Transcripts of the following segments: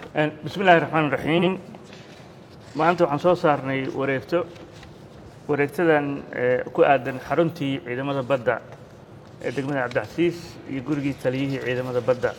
bismi illaahi raxmaan raxiim maanta waxaan soo saarnay wareegto wareegtadan ku aadan xaruntii ciidamada badda ee degmada cabdicasiis iyo gurigii taliyihii ciidamada badda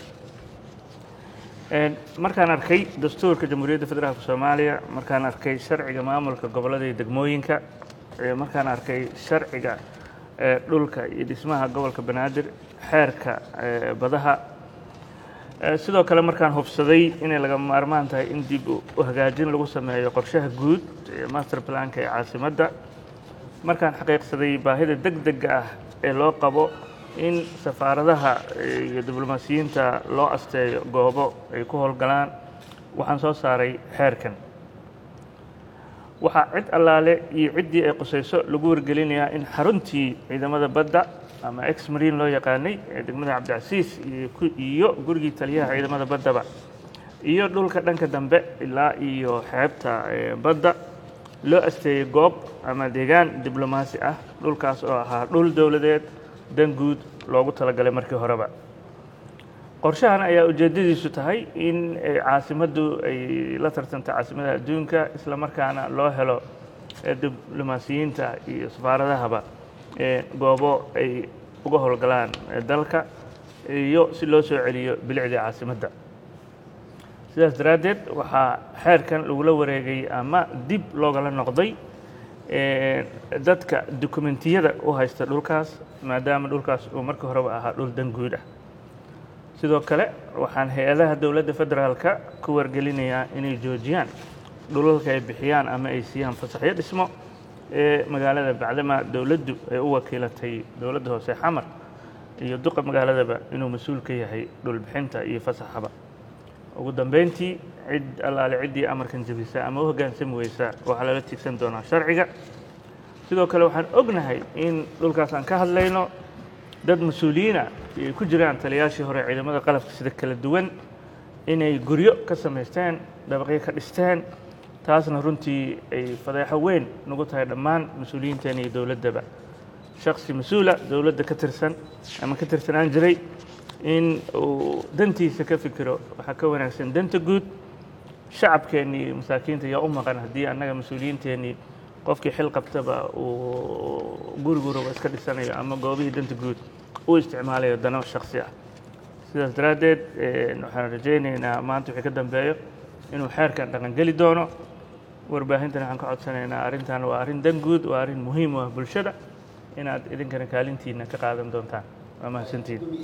markaan arkay dastuurka jamhuuriyadda federaalka soomaaliya markaan arkay sharciga maamulka gobollada iyo degmooyinka markaan arkay sharciga dhulka iyo dhismaha gobolka banaadir xeerka badaha sidoo kale markaan hubsaday inay laga maarmaan tahay in dib u hagaajin lagu sameeyo qorshaha guud master planka ee caasimadda markaan xaqiiqsaday baahida deg dega ah ee loo qabo in safaaradaha iyo diblomaasiyiinta loo asteeyo goobo ay ku howlgalaan waxaan soo saaray xeerkan waxaa cid allaale iyo ciddii ay qusayso lagu wargelinayaa in xaruntii ciidamada badda ama ex mariin loo yaqaanay ee degmada cabdicasiis iyo gurigii taliyaha ciidamada baddaba iyo dhulka dhanka dambe ilaa iyo xeebta badda loo asteeyey goob ama deegaan diblomaasi ah dhulkaas oo ahaa dhul dowladeed dan guud loogu talagalay markii horeba qorshahan ayaa ujeeddadiisu tahay in caasimaddu ay la tartanto caasimadaha adduunka isla markaana loo helo diblomaasiyiinta iyo safaaradahaba goobo ay uga howlgalaan dalka iyo si loo soo celiyo bilicdii caasimadda sidaas daraaddeed waxaa xeerkan lagula wareegay ama dib loogala noqday dadka dokumentiyada u haysta dhulkaas maadaama dhulkaas uu markii horeba ahaa dhul dan guud ah sidoo kale waxaan hay-adaha dowladda federaalka ku wargelinayaa inay joojiyaan dhulalka ay bixiyaan ama ay siiyaan fasaxyo dhismo ee magaalada bacdama dowladdu ay u wakiilatay dowladda hoose xamar iyo duqa magaaladaba inuu mas-uul ka yahay dhulbixinta iyo fasaxaba ugu dambeyntii cid allaale ciddii amarkan jebisa ama u hoggaansami weysa waxaa lala tiigsan doonaa sharciga sidoo kale waxaan ognahay in dhulkaas aan ka hadlayno dad mas-uuliyiina ay ku jiraan taliyaashii hore ciidamada qalabka sida kala duwan inay guryo ka samaysteen dabaqyo ka dhisteen taasna runtii ay fadeexo weyn nagu tahay dhammaan mas-uuliyiinteena iyo dowladdaba shaksi mas-uula dowladda ka tirsan ama ka tirsanaan jiray in uu dantiisa ka fikiro waxaa ka wanaagsan danta guud shacabkeennii iyo masaakiinta yaa u maqan haddii annaga mas-uuliyiinteennii qofkii xil qabtaba uu guriguraba iska dhisanayo ama goobihii danta guud u isticmaalayo dano shaksi ah sidaas daraaddeed waxaan rajaynaynaa maanta wixii ka dambeeyo inuu xeerkan dhaqangeli doono warbaahintan waxaan ka codsanaynaa arrintan waa arrin dan guud waa arrin muhiim u ah bulshada inaad idinkana kaalintiina ka qaadan doontaan waa mahadsantiin